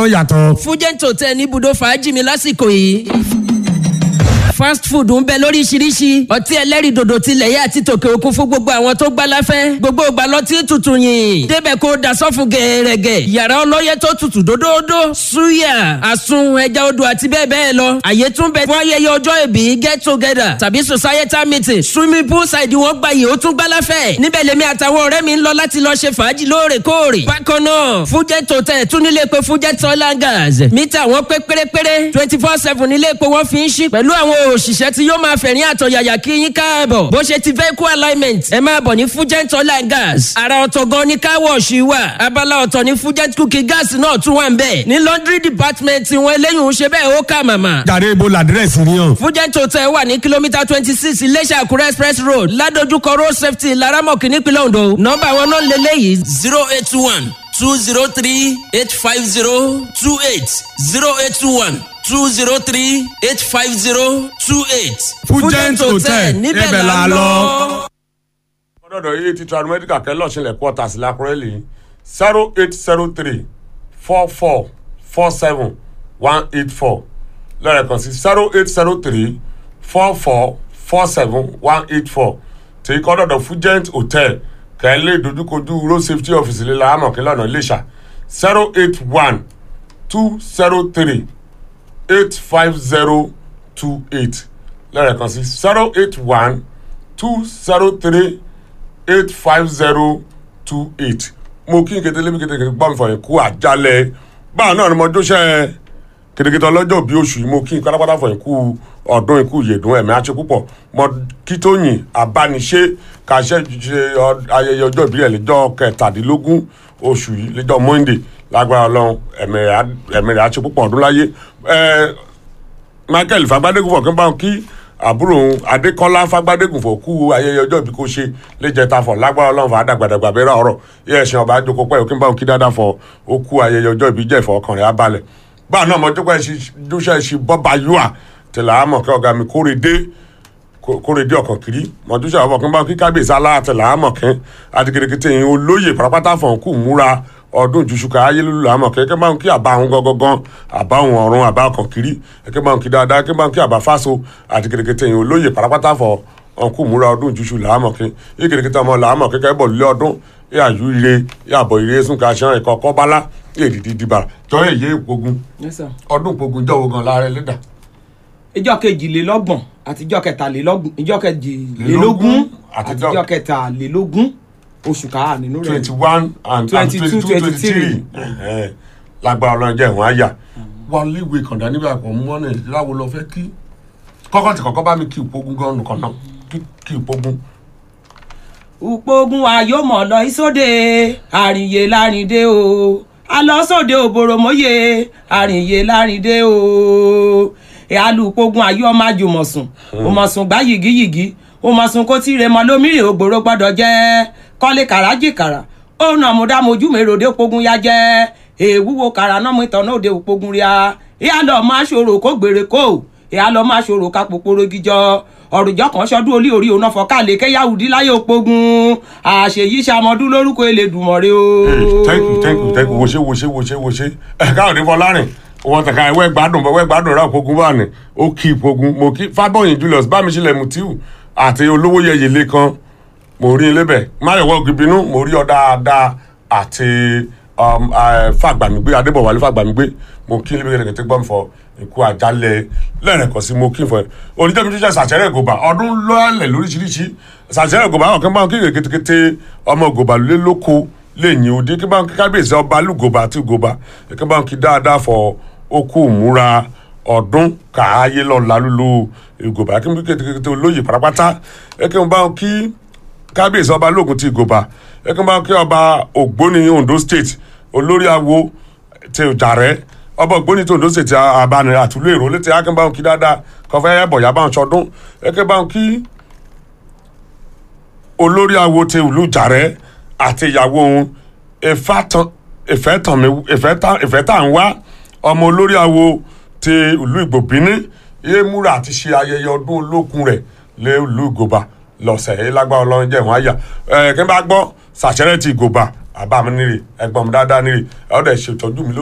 ó yàtọ̀. fújẹ́ǹtì hotel ní ibùdó fàájì mi lásìkò yìí fast food ń bẹ lóríṣiríṣi ọtí ẹlẹ́rìndòdò tilẹ̀ yẹ àti tòkè òkun fún gbogbo àwọn tó gbá láfẹ́ gbogbo ìgbà lọtí tutù yìn débẹ̀ kó da sọ́fun gẹ̀ẹ́rẹ́gẹ̀ yàrá ọlọ́yẹ tó tutù dódódó suya àsun ẹja odò àti bẹ́ẹ̀ bẹ́ẹ̀ lọ àyè tún bẹ fún ayẹyẹ ọjọ́ ìbí get together tàbí societal meeting swimming pool side wọn gba yìí ó tún gbá láfẹ́ níbẹ̀ lèmi àtàwọn ọ̀rẹ́ mi ń lọ láti lọ ṣe fàájì lóòrèkóòrè bákan náà fújẹ́ tòtẹ́ tún nílé pé fújẹ́ tọ́lá gas mítà wọn pé pérépéré twenty four seven nílé pé wọ́n fi ń ṣí pẹ̀lú àwọn òṣìṣẹ́ tí yóò máa fẹ̀rín àtọ̀yàyà kí yín káàbọ̀ bó ṣe ti vehicle alignment ẹ máa bọ̀ ní fugent oil and gas ara ọ̀tọ̀ gan ni car wash wà abala ọ̀tọ̀ ní fugent cooking gas náà tún wà ń bẹ̀ ní laundry department wọn eléyìí ń ṣe bẹ́ẹ̀ ó kà màmá. jàre ibo làdírẹ́sì ni hàn. fugent hotel wà ní kìlómítà twenty six iléṣà àkúrẹ́ express road ládojúkọ road safety laramọ̀kì nípínlẹ̀ ondo nọ́mbà wọn náà lélẹ́yìí zero eight one two zero three eight five zero two eight zero eight one two zero three eight five zero two eight. Fugent Hotel, níbẹ̀ ibẹ̀ la la lọ. lọ. ọ̀dọ̀dọ̀ yìí ti tra medical kẹ́lọ́ sílẹ̀ quarters lákùrẹ́ lè zero eight zero three four four four seven one eight four lẹ́ẹ̀kan sí zero eight zero three four four four seven one eight four tí kọ́ dọ̀dọ̀ Fugent Hotel kẹ́lẹ́ ìdojúkojú road safety office lè la amọ̀kí lọ́nà Iléṣà zero eight one two zero three eight five zero two eight lẹ́ẹ̀kan sí zero eight one two zero three eight five zero two eight mo kí n kété lébi kété kété gbọ́n fọyín kú àjálẹ̀ báwọn náà ni mo dúṣẹ́ kétékété ọlọ́jọ́ bí oṣù yìí mo kí n pátápátá fọyín kú ọdún ikú ìyèdún ẹ̀mí àti púpọ̀ mo kí tó yìn abániṣe kàṣẹ ṣe ọ- ayẹyẹ ọjọ́ ìbílẹ̀ lẹ́jọ́ kẹtàdínlógún oṣù yìí lẹ́jọ́ monday lágbára ọlọ́run ẹ̀mí rẹ̀ á- ẹ̀mí rẹ̀ àti púpọ̀ ọdún láyé ẹ̀ẹ́ michael fagbadégun fọkàn bá wọn kí àbúrò òun adékọlá fagbadégun fọ kú ayẹyẹ ọjọ́ ìbí kò ṣe léjẹta fọ lágbára ọlọ́run fà á dàgbàdàgbà bẹ̀rẹ̀ ọ̀rọ̀ yẹ ẹ̀sìn ọba àjòkó pẹ́ òkè bá wọn kí dáadáa fọ ó kú ayẹyẹ ọjọ́ ìbí jẹ́ ìfọ ọkàn rẹ̀ á balẹ̀ báà náà mọ̀jọ́pẹ́ dúṣẹ́ ṣe bọ́ba yúà tẹ̀lé àmọ̀ kẹ́ ọ̀gá mi kórè dé kórèdé ọkàn kiri mọdúnṣe àwọn ọkàn bá kí kábíyèsí aláàtẹlẹ àmọkẹ adigidigidi yìí olóyè pátápátá fọ̀n kù múra ọdún ìjùṣùkà ayélujára àmọkẹ kẹ bá ń kí àbá àwọn gangan àbá àwọn ọ̀run àbá ọkàn kiri kẹ bá ń kí dáadáa kẹ bá ń kí àbá fáso adigidigidi yìí olóyè pátápátá fọ̀ ọ̀nkù múra ọdún ìjùṣù làámọ̀kẹ igidigidi ọmọ làámọ̀kẹ kẹ bọ̀ lé ọdún yàjú ire yàbọ̀ ire súnkà aṣọ ẹ̀kọ́ kọ́bálá èdìdì dìbà jọ èyí ìpogun Yes, sir. ọdún ìpogun jọ̀wọ́ gan lára ẹlẹ́dà ìjọ kejìlélọ́gbọ̀n àti ìjọ kẹtàlélọ́gbọ̀n ìjọ kejìlélógún àti àtijọ́- ìjọ kẹtàlélógún oṣù kàá nínú rẹ̀ twenty one and 22, 23 lágbára ọlọ́run jẹ́ ìwọ̀n àyà wọ́n léwe kàndá nígbà kan mú ọ́nà ìláwo lọ fẹ́ kí kọ́kọ́ tí kọ́kọ́ bá mi kí ìpogun gan nìkan náà kí- kí ìpogun. upogun ayọmọ lọ ìsóde àrìnyè lárìndé o alọsóde òbòròmọye àrìnyè lárìndé o alùpogun ayọmọ àjùmọ̀sùn òmọ̀sùn gbá yìgíyìgí òmọ̀sùn kó tí remọ lómìnir ògbòrò gbọ́dọ̀ jẹ́ kọ́lé kàràjìkàrà ó nà mú dámojú mèròdé pogun ya jẹ́ èwúwo kàrà náà mú ìtàn náà òde òpogun ríà ìyá lọ máa ṣòro kó gbèrè kó ìyá lọ máa ṣòro ká pòpòrò gíjọ ọ̀rùjọ́ kan ṣọdún olí orí òun náà fọ́kàlẹ̀ kẹ́yàwùdí láyé òpogun àṣeyí ṣàmọ́dún lórúkọ elédùnmọ̀rẹ́ o. Hey, thank you thank you thank you wòṣe wòṣe wòṣe wòṣe ẹ káàdé fọlárìn wọn tẹka ẹwẹ gbádùn bọwẹ gbádùn rà ìpogun bá ní ó kí ìpogun mo kí fábọyìn julius bámiṣẹlẹ mutiu àti olówó yẹyẹ lẹkan mo rí ilé bẹ máyọwọ gbìbínú mo rí ọ dáadáa àti um, eh, fàgbàmígbé adébọwálé fàgbàmígbé mo kí ilé bẹ̀rẹ̀ kẹtẹ gbọ́n fọ ikú àjálẹ̀ lẹ́rẹ̀kọ́ sí mo kí n fọ ẹ oníjẹ́mi tó jẹ́ sàṣẹ́rẹ́ gòbà ọdún lọ́ọ̀lẹ̀ lóríṣiríṣi sàṣẹ́rẹ́ gòbà àwọn kan bá wọn kí kékeré ọmọ gòbà lé lóko lẹ́yìn òde kí bá wọn kí kábíyèsí ọba lùgòbà àti gòbà kí bá wọn kí dáadáa fọ okú múra ọdún káàyè lọ́la lulu ìgòbà kí n kékeré olóyè pátápátá kí n bá wọn kí kábíyèsí ọba lóògùn ti gòbà ẹ kí n bá kí ọba ògbóni ondo state olórí awo ti jàrẹ ọba ògbóni ti ondo state àbáni àtúlò èrò létí ẹ kí n bá kí dáadáa kọfẹ ẹbọyà bá ń sọdún ẹ kí n bá kí olórí awo ti ìlú jàrẹ àti ìyàwó òun ìfẹ́ tà ń wá ọmọ olórí awo ti ìlú ìgbòbíní yé múra àti ṣe ayẹyẹ ọdún olókun rẹ̀ lé ìlú ìgòbà lọ́sẹ̀ yìí lágbára ọlọ́run jẹ́ ìwọ̀n àyà ẹ̀ kí n bá gbọ́ sàṣẹ́rẹ́ ti ìgòbà àbá mi nírè ẹ̀gbọ́n mi dáadáa nírè ẹ̀ ọ́ dẹ̀ ṣètọ́jú mi ló